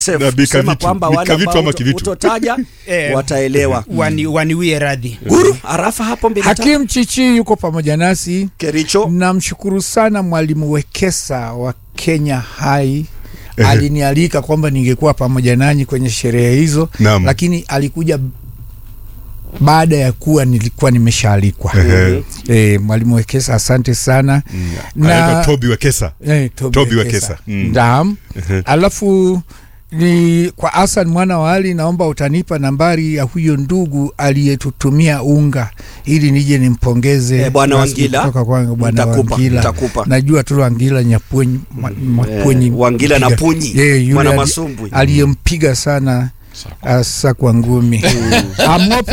safe Na bika kusema vitu. kwamba Bika wale vitu ambao ama uto- kivitu? utotaja Eh, wataelewa. wani, waniwie radhi Guru arafa hapo mbili tatu. Hakim Chichi yuko pamoja nasi. Kericho Namshukuru sana Mwalimu Wekesa wa Kenya Hai Ehe. alinialika kwamba ningekuwa pamoja nanyi kwenye sherehe hizo, Naam. lakini alikuja baada ya kuwa nilikuwa nimeshaalikwa. Ehe. E, Mwalimu Wekesa, asante sana Anaitwa Toby Wekesa. Eh, Toby Toby Wekesa. Wekesa. Mm. Naam. Ehe. Alafu ni kwa Hassan mwana wa Ali, naomba utanipa nambari ya huyo ndugu aliyetutumia unga ili nije nimpongeze Eh, Bwana rasmi Wangila. kutoka kwangu Bwana Nitakupa, Wangila. nitakupa. Najua tu Wangila Nyapwenyi mwa- Mwapwenyi Eh, Wangila na mpiga- Punyi, Eh, yule Mwana ali- Masumbwi. aliyempiga sana asa kwa ngumi Amope